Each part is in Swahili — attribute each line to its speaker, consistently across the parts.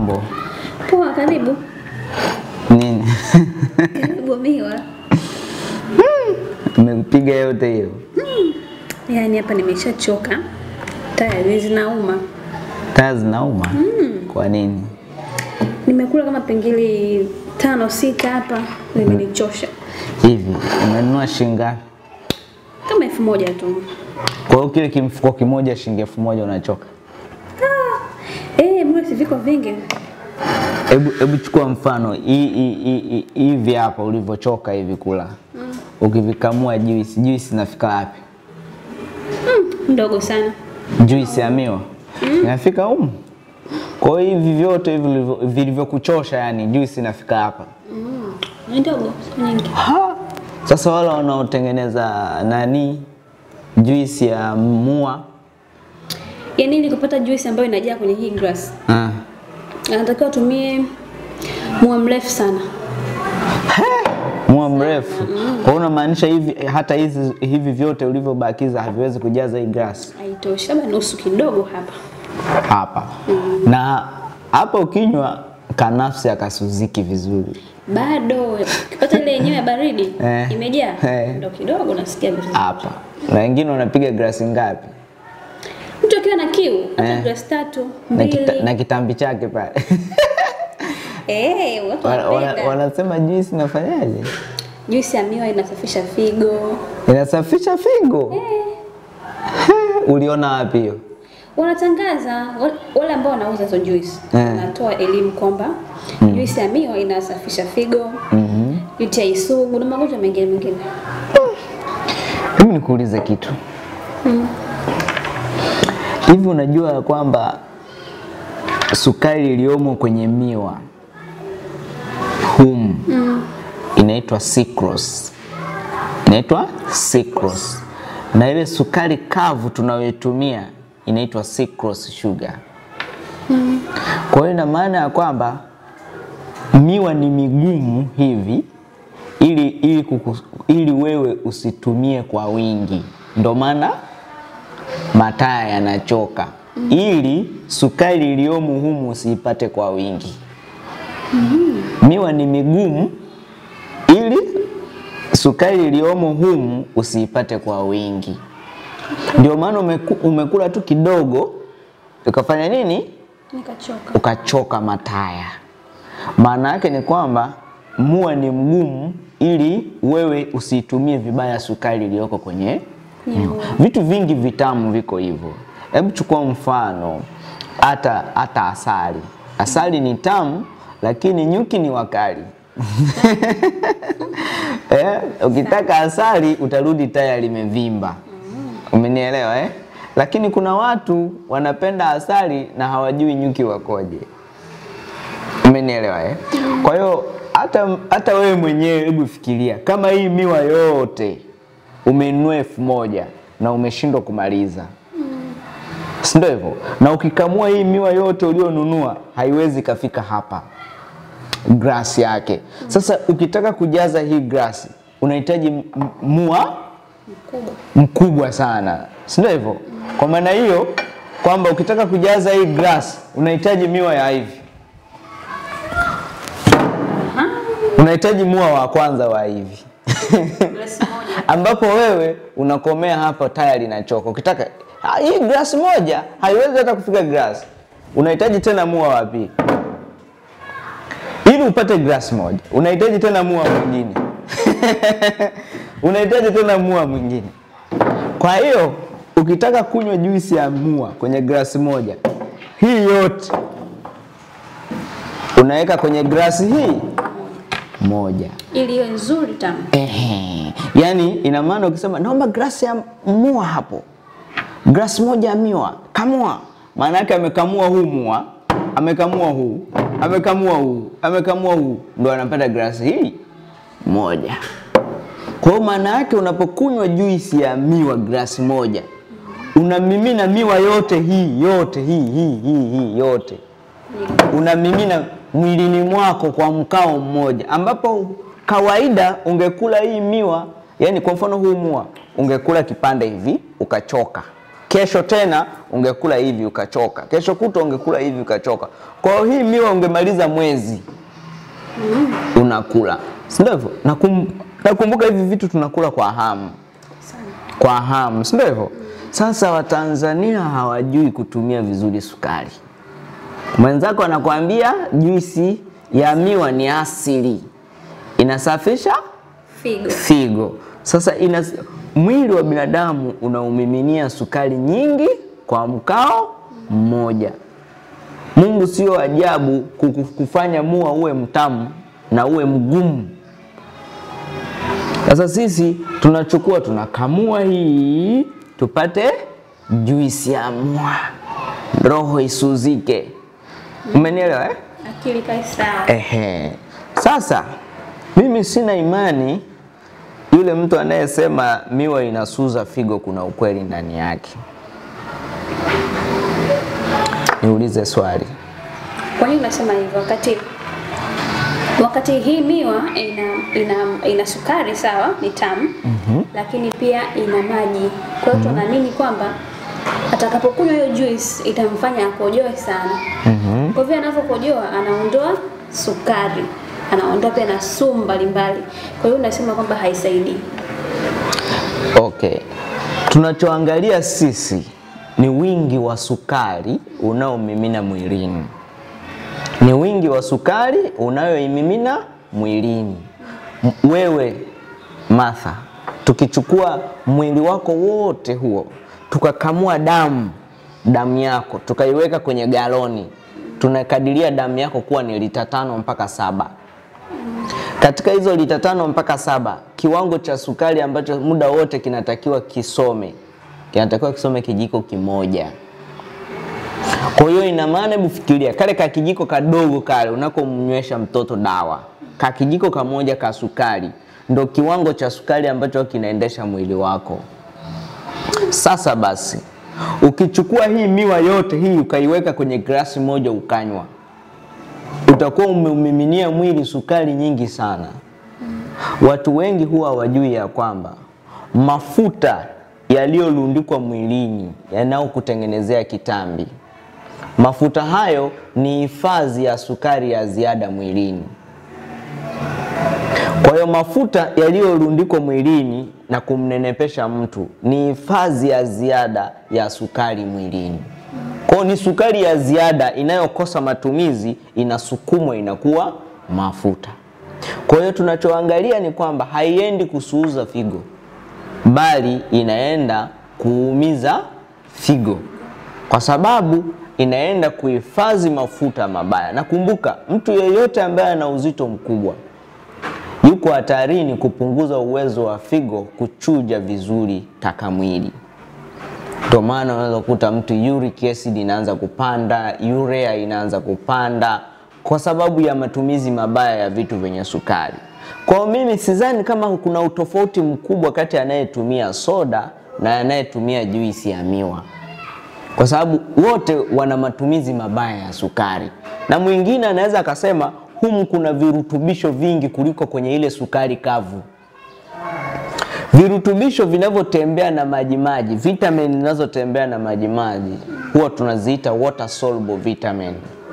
Speaker 1: Mambo
Speaker 2: Poa, karibu.
Speaker 1: nini?
Speaker 2: Karibu miwa.
Speaker 1: Umekupiga yote hiyo?
Speaker 2: Yaani hapa nimeshachoka. Tayari zinauma.
Speaker 1: Taa zinauma? Kwa nini?
Speaker 2: Nimekula kama pengili tano sita hapa, nimenichosha.
Speaker 1: Hivi umenunua shilingi ngapi?
Speaker 2: Kama elfu moja tu.
Speaker 1: Kwa hiyo kile kimfuko kimoja shilingi elfu moja unachoka?
Speaker 2: Eh, mbona si viko vingi?
Speaker 1: Hebu hebu chukua mfano hii- hii- hii- hii- hivi hapa ulivyochoka hivi kula, ukivikamua juisi, juisi inafika wapi?
Speaker 2: Ndogo sana.
Speaker 1: Juisi ya miwa inafika humu. Kwa hiyo hivi vyote hivi vilivyo- vilivyokuchosha, yani juisi inafika hapa.
Speaker 2: Ni ndogo, sio nyingi.
Speaker 1: Ha! Sasa wale wanaotengeneza nani juisi ya mua
Speaker 2: Yaani ili kupata juice ambayo inajaa kwenye hii glass,
Speaker 1: ah.
Speaker 2: anatakiwa atumie mua mrefu sana.
Speaker 1: mua mrefu. Kwa hiyo unamaanisha hivi hata hizi hivi vyote ulivyobakiza haviwezi kujaza hii glasi
Speaker 2: Haitoshi, labda nusu kidogo hapa.
Speaker 1: hapa na hapa ukinywa kanafsi akasuziki vizuri
Speaker 2: Bado ukipata ile yenyewe ya baridi
Speaker 1: Eh.
Speaker 2: imejaa,
Speaker 1: Eh.
Speaker 2: ndo kidogo nasikia vizuri.
Speaker 1: hapa, na wengine wanapiga glasi ngapi
Speaker 2: Mtu akiwa na kiu hata
Speaker 1: Eh.
Speaker 2: glasi tatu
Speaker 1: na, kita,
Speaker 2: mbili,
Speaker 1: na kitambi chake pale
Speaker 2: eh, watu
Speaker 1: Wana- wana-
Speaker 2: wanapenda.
Speaker 1: wanasema juisi inafanyaje?
Speaker 2: Juisi ya miwa inasafisha figo.
Speaker 1: Inasafisha figo. He, Uliona wapi hiyo?
Speaker 2: Wanatangaza wale- wale ambao wanauza hizo juice
Speaker 1: Eh.
Speaker 2: wanatoa elimu kwamba juisi ya miwa inasafisha figo,
Speaker 1: Mhm.
Speaker 2: UTI sugu na magonjwa mengine mengine.
Speaker 1: Hebu nikuulize kitu. Hivi unajua ya kwamba sukari iliyomo kwenye miwa humu inaitwa sucrose. Inaitwa sucrose. Na ile sukari kavu tunayoitumia inaitwa sucrose sugar. Kwa hiyo ina maana ya kwamba miwa ni migumu hivi ili, ili, kuku, ili wewe usitumie kwa wingi, ndo maana mataya yanachoka ili sukari iliyomo humu usiipate kwa wingi. Miwa ni migumu ili sukari iliyomo humu usiipate kwa wingi. Ndio maana umeku, umekula tu kidogo ukafanya nini?
Speaker 2: Nikachoka.
Speaker 1: ukachoka mataya. Maana yake ni kwamba mua ni mgumu ili wewe usiitumie vibaya sukari iliyoko kwenye
Speaker 2: Miwa.
Speaker 1: vitu vingi vitamu viko hivyo. Hebu chukua mfano hata hata asali. Asali ni tamu lakini nyuki ni wakali. eh, ukitaka asali utarudi taya limevimba. Umenielewa eh? Lakini kuna watu wanapenda asali na hawajui nyuki wakoje. Umenielewa eh? Kwa hiyo hata hata wewe mwenyewe hebu fikiria kama hii miwa yote umenunua elfu moja na umeshindwa kumaliza si ndio hivyo? Na ukikamua hii miwa yote ulionunua haiwezi kafika hapa glasi yake. Sasa ukitaka kujaza hii glasi unahitaji m- m- mua
Speaker 2: Mkubwa.
Speaker 1: mkubwa sana, si ndio hivyo? Kwa maana hiyo kwamba ukitaka kujaza hii glasi unahitaji miwa ya hivi, unahitaji mua wa kwanza wa hivi
Speaker 2: Glasi moja.
Speaker 1: ambapo wewe unakomea hapa tayari linachoka. Ukitaka ah, hii glasi moja haiwezi hata kufika glasi, unahitaji tena mua wa pili ili upate glasi moja, unahitaji tena mua mwingine unahitaji tena mua mwingine. Kwa hiyo ukitaka kunywa juisi ya mua kwenye glasi moja, hii yote unaweka kwenye glasi hii moja.
Speaker 2: Ili iwe nzuri tamu.
Speaker 1: Ehe. Yaani ina maana ukisema naomba glasi ya mua hapo, glasi moja ya miwa, kamua. Maana yake amekamua huu mua, amekamua huu, amekamua huu, amekamua huu, ndo anapata glasi hii moja. Kwa hiyo maana yake unapokunywa juisi ya miwa glasi moja, unamimina miwa yote hii yote hii hii hii hii yote unamimina mwilini mwako kwa mkao mmoja, ambapo kawaida ungekula hii miwa, yani kwa mfano huu mua ungekula kipande hivi ukachoka, kesho tena ungekula hivi ukachoka, kesho kutwa ungekula hivi ukachoka. Kwa hiyo hii miwa ungemaliza mwezi unakula, si ndio hivyo? Nakum, nakumbuka hivi vitu tunakula kwa hamu
Speaker 2: Sana.
Speaker 1: kwa hamu, si ndio hivyo? Sasa Watanzania hawajui kutumia vizuri sukari. Mwenzako anakuambia juisi ya miwa ni asili, inasafisha
Speaker 2: Figo.
Speaker 1: figo. Sasa ina, mwili wa binadamu unaumiminia sukari nyingi kwa mkao mmoja. Mungu sio ajabu kuku- kufanya mua uwe mtamu na uwe mgumu. Sasa sisi tunachukua tunakamua hii tupate juisi ya mua, roho isuzike. Umenielewa eh?
Speaker 2: Akili kae sawa.
Speaker 1: Ehe. Sasa mimi sina imani yule mtu anayesema miwa inasuza figo kuna ukweli ndani yake. Niulize swali.
Speaker 2: Kwa nini unasema hivyo wakati wakati hii miwa ina ina, ina sukari sawa, ni tamu lakini pia ina maji. Kwa hiyo tunaamini kwamba atakapokunywa hiyo juice itamfanya akojoe sana. Kwa hivyo anavyokojoa anaondoa sukari, anaondoa pia na sumu mbalimbali. Kwa hiyo unasema kwamba haisaidii.
Speaker 1: Okay. Tunachoangalia sisi ni wingi wa sukari unaomimina mwilini, ni wingi wa sukari unayoimimina mwilini. M- Wewe Martha, tukichukua mwili wako wote huo tukakamua damu damu yako tukaiweka kwenye galoni, tunakadiria damu yako kuwa ni lita tano mpaka saba. Katika hizo lita tano mpaka saba, kiwango cha sukari ambacho muda wote kinatakiwa kisome, kinatakiwa kisome kijiko kimoja. Kwa hiyo ina maana, hebu fikiria kale ka kijiko kadogo kale unakomnywesha mtoto dawa, ka kijiko kamoja ka sukari ndo kiwango cha sukari ambacho kinaendesha mwili wako. Sasa basi, ukichukua hii miwa yote hii ukaiweka kwenye glasi moja ukanywa, utakuwa umeumiminia mwili sukari nyingi sana. Watu wengi huwa hawajui ya kwamba mafuta yaliyolundikwa mwilini yanayokutengenezea kitambi, mafuta hayo ni hifadhi ya sukari ya ziada mwilini. Kwa hiyo mafuta yaliyorundikwa mwilini na kumnenepesha mtu ni hifadhi ya ziada ya sukari mwilini. Kwa hiyo ni sukari ya ziada inayokosa matumizi, inasukumwa inakuwa mafuta. Kwa hiyo tunachoangalia ni kwamba haiendi kusuuza figo, bali inaenda kuumiza figo, kwa sababu inaenda kuhifadhi mafuta mabaya. Na kumbuka, mtu yeyote ambaye ana uzito mkubwa yuko hatarini kupunguza uwezo wa figo kuchuja vizuri taka mwili. Ndio maana unaweza kukuta mtu uric acid inaanza kupanda, urea inaanza kupanda kwa sababu ya matumizi mabaya ya vitu vyenye sukari. Kwa hiyo mimi sidhani kama kuna utofauti mkubwa kati ya anayetumia soda na anayetumia juisi ya miwa, kwa sababu wote wana matumizi mabaya ya sukari, na mwingine anaweza akasema humu kuna virutubisho vingi kuliko kwenye ile sukari kavu. Virutubisho vinavyotembea na majimaji, vitamin zinazotembea na majimaji huwa tunaziita water soluble vitamin,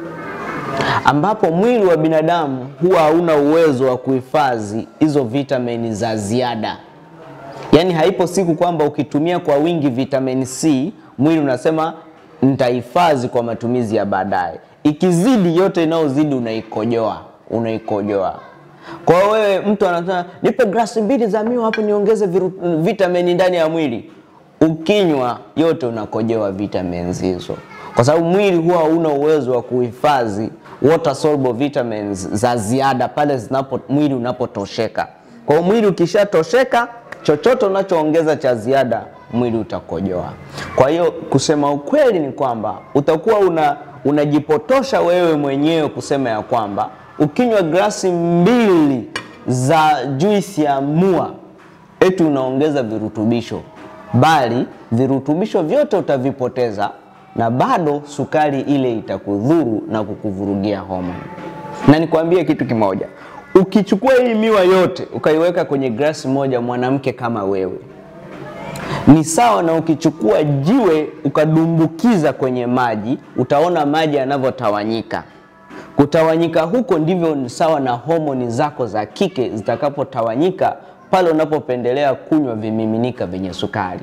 Speaker 1: ambapo mwili wa binadamu huwa hauna uwezo wa kuhifadhi hizo vitamini za ziada. Yaani haipo siku kwamba ukitumia kwa wingi vitamin C mwili unasema nitahifadhi kwa matumizi ya baadaye. Ikizidi yote inayozidi unaikojoa, unaikojoa. Kwa hiyo wewe mtu anasema nipe glasi mbili za miwa hapo niongeze viru- vitamini ndani ya mwili. Ukinywa yote unakojoa vitamins hizo, kwa sababu mwili huwa hauna uwezo wa kuhifadhi water soluble vitamins za ziada pale zinapo mwili unapotosheka. Kwa hiyo mwili ukishatosheka, chochote unachoongeza cha ziada mwili utakojoa. Kwa hiyo kusema ukweli ni kwamba utakuwa una unajipotosha wewe mwenyewe kusema ya kwamba ukinywa glasi mbili za juisi ya mua eti unaongeza virutubisho, bali virutubisho vyote utavipoteza na bado sukari ile itakudhuru na kukuvurugia homa. Na nikwambie kitu kimoja, ukichukua hii miwa yote ukaiweka kwenye glasi moja, mwanamke kama wewe Ni sawa na ukichukua jiwe ukadumbukiza kwenye maji, utaona maji yanavyotawanyika. Kutawanyika huko ndivyo ni sawa na homoni zako za kike zitakapotawanyika pale unapopendelea kunywa vimiminika vyenye sukari.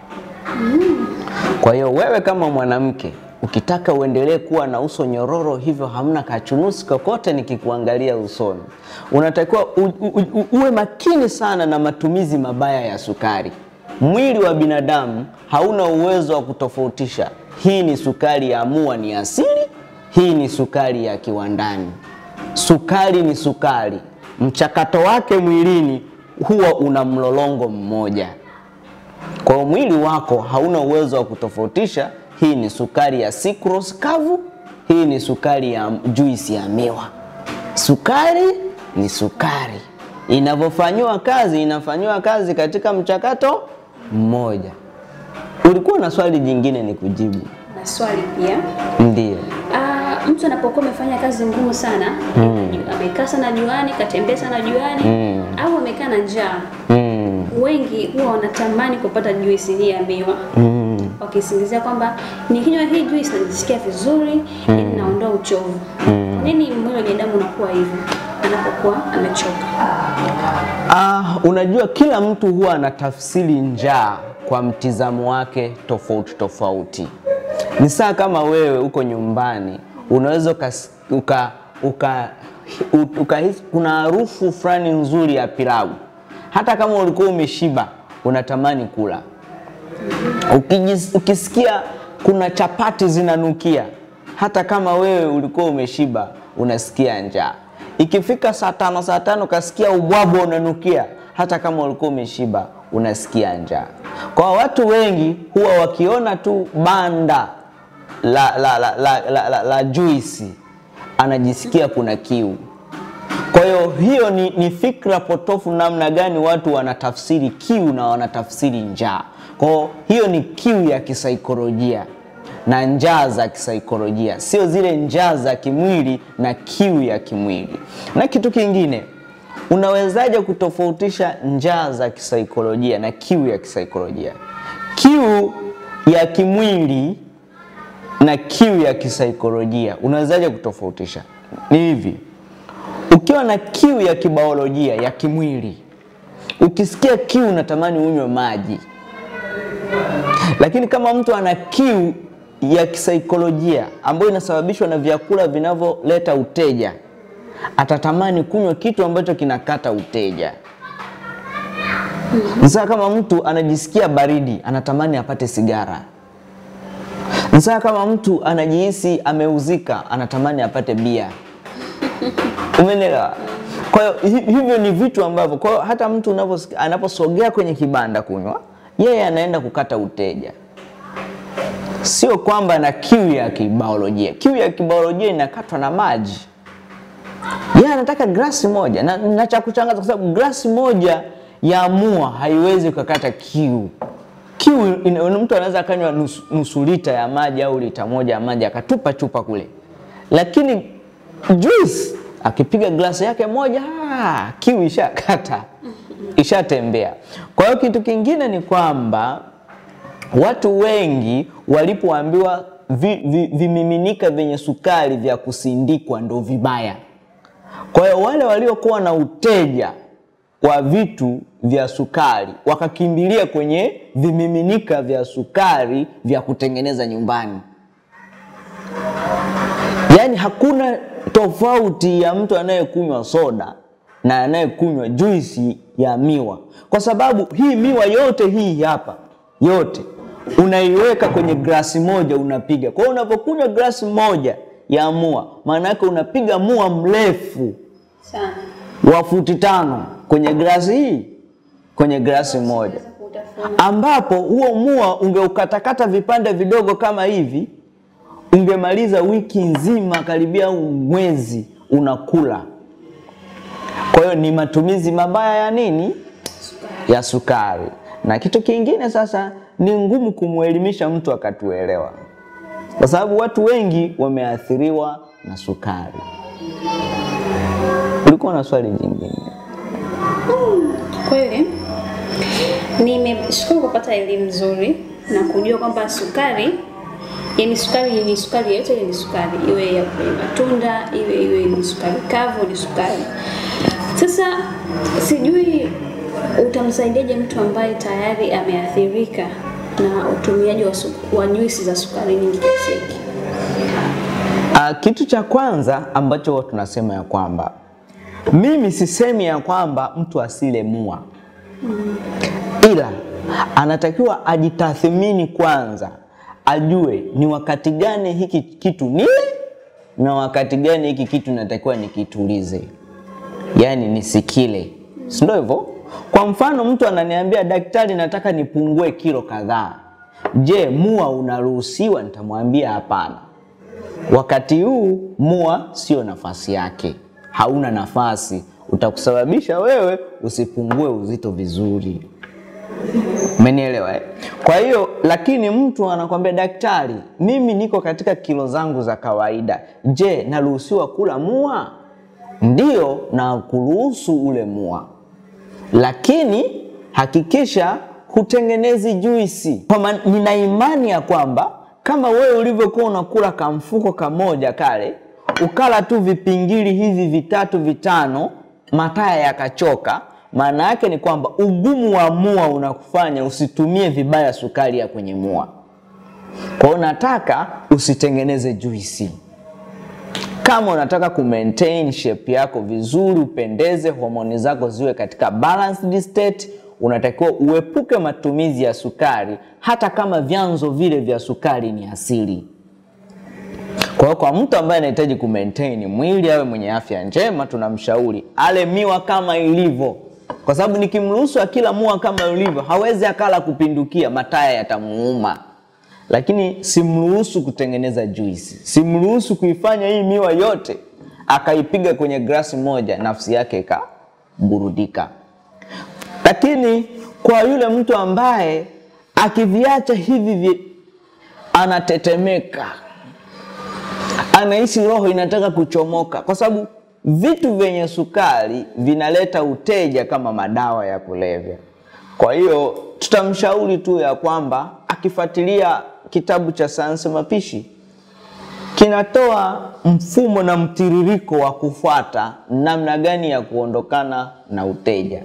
Speaker 1: Kwa hiyo wewe kama mwanamke ukitaka uendelee kuwa na uso nyororo hivyo hamna kachunusi kokote nikikuangalia usoni, unatakiwa u, u, u, uwe makini sana na matumizi mabaya ya sukari. Mwili wa binadamu hauna uwezo wa kutofautisha hii ni sukari ya mua ni asili, hii ni sukari ya kiwandani. Sukari ni sukari, mchakato wake mwilini huwa una mlolongo mmoja. Kwa hiyo mwili wako hauna uwezo wa kutofautisha hii ni sukari ya sucrose kavu, hii ni sukari ya juisi ya miwa. Sukari ni sukari, inavyofanyiwa kazi inafanyiwa kazi katika mchakato mmoja. Ulikuwa na swali jingine ni kujibu?
Speaker 2: Na swali pia
Speaker 1: Ndio.
Speaker 2: Ah, mtu anapokuwa amefanya kazi ngumu sana amekaa sana juani, katembea sana juani au amekaa na njaa,
Speaker 1: Mm.
Speaker 2: wengi huwa wanatamani kupata juisi hii ya miwa wakisingizia kwamba nikinywa hii juisi najisikia vizuri, mm. naondoa uchovu. Kwa nini mwili wa binadamu unakuwa hivyo anapokuwa amechoka?
Speaker 1: Ah, unajua kila mtu huwa anatafsiri njaa kwa mtizamo wake tofauti tofauti. Ni saa kama wewe uko nyumbani unaweza ukas- uka, uka, u- ukahisi kuna harufu fulani nzuri ya pilau, hata kama ulikuwa umeshiba unatamani kula. Ukijis, ukisikia kuna chapati zinanukia, hata kama wewe ulikuwa umeshiba unasikia njaa. Ikifika saa tano saa tano ukasikia ubwabwa unanukia, hata kama ulikuwa umeshiba unasikia njaa. Kwa watu wengi huwa wakiona tu banda la, la, la, la, la, la, la juisi anajisikia kuna kiu. Kwa hiyo hiyo ni, ni fikra potofu namna gani watu wanatafsiri kiu na wanatafsiri njaa. Kwa hiyo hiyo ni kiu ya kisaikolojia na njaa za kisaikolojia, sio zile njaa za kimwili na kiu ya kimwili. Na kitu kingine, unawezaje kutofautisha njaa za kisaikolojia na kiu ya kisaikolojia? Kiu ya kimwili na kiu ya kisaikolojia unawezaje kutofautisha? Ni hivi, ukiwa na kiu ya kibaolojia ya kimwili, ukisikia kiu unatamani unywe maji, lakini kama mtu ana kiu ya kisaikolojia ambayo inasababishwa na vyakula vinavyoleta uteja, atatamani kunywa kitu ambacho kinakata uteja. Sasa kama mtu anajisikia baridi, anatamani apate sigara. Sasa kama mtu anajihisi ameuzika, anatamani apate bia. Umeelewa? Kwa hiyo hi- hivyo ni vitu ambavyo, kwa hiyo hata mtu unavyosikia- anaposogea kwenye kibanda kunywa, yeye anaenda kukata uteja, sio kwamba na kiu ya kibiolojia. Kiu ya kibiolojia inakatwa na maji. Yeye anataka glasi moja na, na cha kuchangaza kwa sababu glasi moja ya mua haiwezi kukata kiu. Kiu ina- mtu anaweza akanywa nusu, nusu lita ya maji au lita moja ya maji akatupa chupa kule, lakini juice akipiga glasi yake moja ah, kiu ishakata, ishatembea. Kwa hiyo kitu kingine ni kwamba watu wengi walipoambiwa vi, vi, vimiminika vyenye sukari vya kusindikwa ndo vibaya. Kwa hiyo wale waliokuwa na uteja wa vitu vya sukari wakakimbilia kwenye vimiminika vya sukari vya kutengeneza nyumbani. Yaani hakuna tofauti ya mtu anayekunywa soda na anayekunywa juisi ya miwa, kwa sababu hii miwa yote hii hapa yote unaiweka kwenye glasi moja unapiga. Kwa hiyo unapokunywa glasi moja ya mua, maana yake unapiga mua mrefu
Speaker 2: Sana.
Speaker 1: wa futi tano kwenye glasi hii, kwenye glasi moja
Speaker 2: Kutafuna.
Speaker 1: ambapo huo mua ungeukatakata vipande vidogo kama hivi, ungemaliza wiki nzima karibia au mwezi unakula. Kwa hiyo ni matumizi mabaya ya nini? Ya sukari. Na kitu kingine sasa, ni ngumu kumwelimisha mtu akatuelewa, kwa sababu watu wengi wameathiriwa na sukari. Ulikuwa na swali jingine?
Speaker 2: Kweli Nimeshukuru kupata elimu nzuri na kujua kwamba sukari yani sukari ni sukari yoyote ile ni sukari, iwe ya kwenye matunda, iwe iwe ni sukari kavu, ni sukari. Sasa sijui utamsaidiaje mtu ambaye tayari ameathirika na utumiaji wa, su- wa juisi za sukari nyingi kiasi hiki?
Speaker 1: Uh, kitu cha kwanza ambacho huwa tunasema ya kwamba mimi sisemi ya kwamba mtu asile mua, ila anatakiwa ajitathmini kwanza, ajue ni wakati gani hiki kitu nile na wakati gani hiki kitu natakiwa nikitulize, yaani nisikile, si ndio hivyo? Kwa mfano mtu ananiambia daktari, nataka nipungue kilo kadhaa. Je, mua unaruhusiwa? Nitamwambia hapana. Wakati huu mua sio nafasi yake, hauna nafasi, utakusababisha wewe usipungue uzito vizuri. Umenielewa eh? Kwa hiyo lakini mtu anakwambia daktari, mimi niko katika kilo zangu za kawaida, je, naruhusiwa kula mua? Ndiyo, na kuruhusu ule mua, lakini hakikisha hutengenezi juisi. Kwa maana nina imani ya kwamba kama wewe ulivyokuwa unakula kamfuko kamoja kale, ukala tu vipingili hivi vitatu vitano, mataya yakachoka, maana yake ni kwamba ugumu wa mua unakufanya usitumie vibaya sukari ya kwenye mua. Kwa hiyo nataka usitengeneze juisi. Kama unataka ku maintain shape yako vizuri, upendeze, homoni zako ziwe katika balanced state, unatakiwa uepuke matumizi ya sukari, hata kama vyanzo vile vya sukari ni asili. Kwa hiyo kwa mtu ambaye anahitaji ku maintain mwili awe mwenye afya njema, tunamshauri ale miwa kama ilivyo, kwa sababu nikimruhusu akila mua kama ilivyo, hawezi akala kupindukia, mataya yatamuuma lakini simruhusu kutengeneza juisi, simruhusu kuifanya hii miwa yote akaipiga kwenye glasi moja, nafsi yake ikaburudika. Lakini kwa yule mtu ambaye akiviacha hivi vi, anatetemeka, anahisi roho inataka kuchomoka, kwa sababu vitu vyenye sukari vinaleta uteja kama madawa ya kulevya. Kwa hiyo tutamshauri tu ya kwamba akifuatilia kitabu cha sayansi mapishi kinatoa mfumo na mtiririko wa kufuata namna gani ya kuondokana na uteja.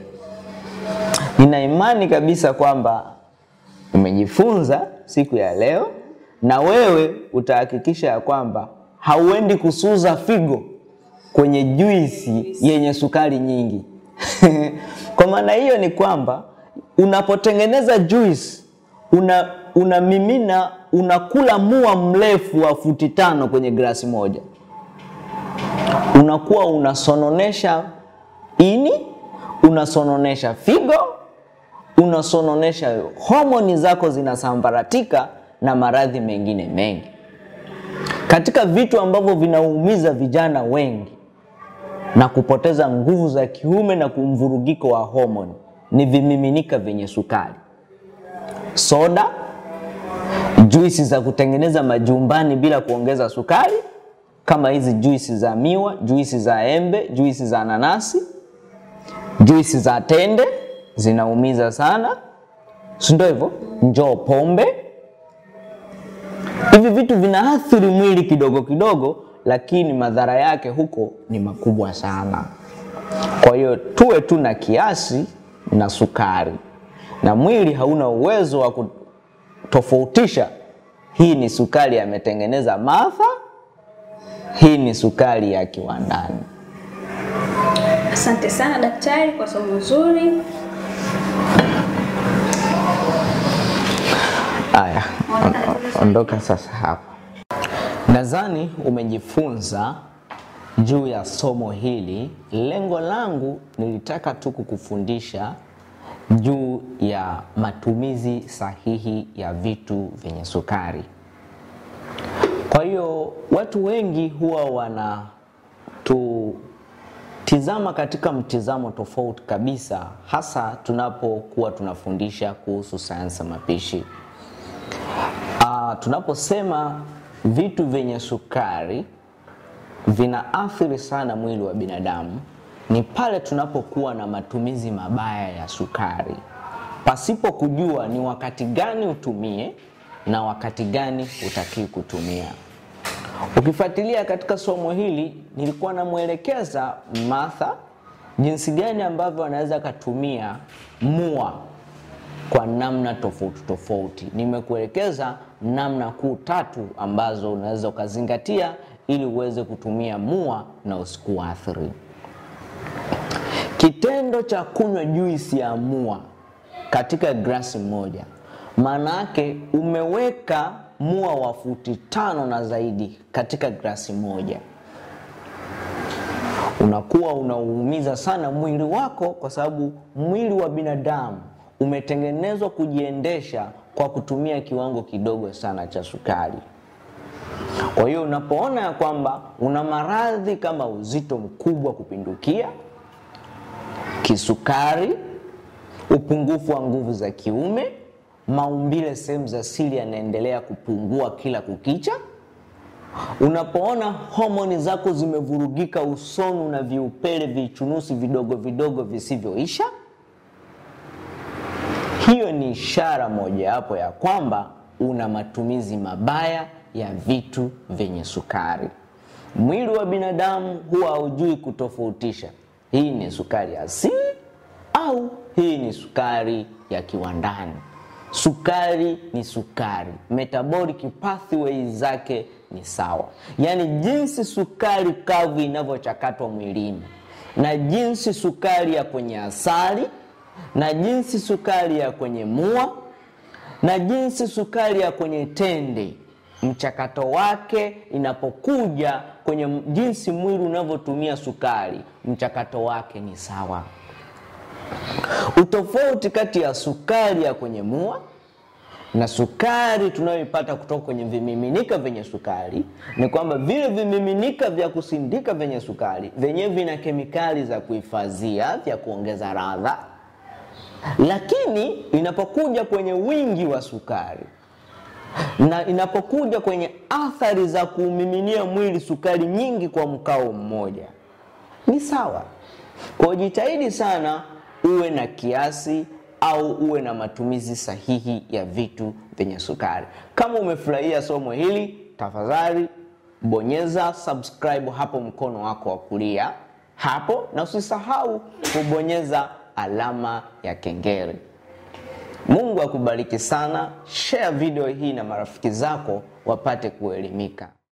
Speaker 1: Nina imani kabisa kwamba umejifunza siku ya leo, na wewe utahakikisha ya kwamba hauendi kusuza figo kwenye juisi yenye sukari nyingi. Kwa maana hiyo ni kwamba unapotengeneza juisi una unamimina unakula mua mrefu wa futi tano kwenye glasi moja, unakuwa unasononesha ini, unasononesha figo, unasononesha homoni zako zinasambaratika na maradhi mengine mengi. Katika vitu ambavyo vinaumiza vijana wengi na kupoteza nguvu za kiume na kumvurugiko wa homoni ni vimiminika vyenye sukari, soda, juisi za kutengeneza majumbani bila kuongeza sukari, kama hizi juisi za miwa, juisi za embe, juisi za nanasi, juisi za tende zinaumiza sana, si ndio hivyo? Njoo pombe. Hivi vitu vinaathiri mwili kidogo kidogo, lakini madhara yake huko ni makubwa sana. Kwa hiyo tuwe tu na kiasi na sukari, na mwili hauna uwezo wa kutofautisha hii ni sukari ametengeneza Martha, hii ni sukari ya kiwandani.
Speaker 2: Asante sana daktari kwa somo zuri.
Speaker 1: Aya, on- ondoka sasa hapa. Nadhani umejifunza juu ya somo hili. Lengo langu nilitaka tu kukufundisha juu ya matumizi sahihi ya vitu vyenye sukari. Kwa hiyo watu wengi huwa wanatutizama katika mtizamo tofauti kabisa, hasa tunapokuwa tunafundisha kuhusu sayansi ya mapishi. Ah, tunaposema vitu vyenye sukari vinaathiri sana mwili wa binadamu ni pale tunapokuwa na matumizi mabaya ya sukari. pasipo kujua ni wakati gani utumie na wakati gani utakii kutumia. Ukifuatilia katika somo hili, nilikuwa namwelekeza Martha jinsi gani ambavyo anaweza akatumia mua kwa namna tofauti tofauti. Nimekuelekeza namna kuu tatu ambazo unaweza ukazingatia ili uweze kutumia mua na usikuathiri. Kitendo cha kunywa juisi ya mua katika glasi moja, maana yake umeweka mua wa futi tano na zaidi katika glasi moja. Unakuwa unauumiza sana mwili wako, kwa sababu mwili wa binadamu umetengenezwa kujiendesha kwa kutumia kiwango kidogo sana cha sukari. Kwa hiyo unapoona ya kwamba una maradhi kama uzito mkubwa kupindukia, kisukari, upungufu wa nguvu za kiume, maumbile sehemu za siri yanaendelea kupungua kila kukicha, unapoona homoni zako zimevurugika usoni na viupele vichunusi vidogo vidogo visivyoisha, hiyo ni ishara mojawapo ya kwamba una matumizi mabaya ya vitu vyenye sukari. Mwili wa binadamu huwa haujui kutofautisha hii ni sukari asili au hii ni sukari ya kiwandani. Sukari ni sukari, metabolic pathway zake ni sawa, yaani jinsi sukari kavu inavyochakatwa mwilini na jinsi sukari ya kwenye asali na jinsi sukari ya kwenye mua na jinsi sukari ya kwenye tende mchakato wake inapokuja kwenye jinsi mwili unavyotumia sukari, mchakato wake ni sawa. Utofauti kati ya sukari ya kwenye mua na sukari tunayoipata kutoka kwenye vimiminika vyenye sukari ni kwamba vile vimiminika vya kusindika vyenye sukari vyenyewe vina kemikali za kuhifadhia vya kuongeza ladha, lakini inapokuja kwenye wingi wa sukari na inapokuja kwenye athari za kuumiminia mwili sukari nyingi kwa mkao mmoja ni sawa. Kwa jitahidi sana uwe na kiasi au uwe na matumizi sahihi ya vitu vyenye sukari. Kama umefurahia somo hili, tafadhali bonyeza subscribe hapo mkono wako wa kulia hapo, na usisahau kubonyeza alama ya kengele. Mungu akubariki sana. Share video hii na marafiki zako wapate kuelimika.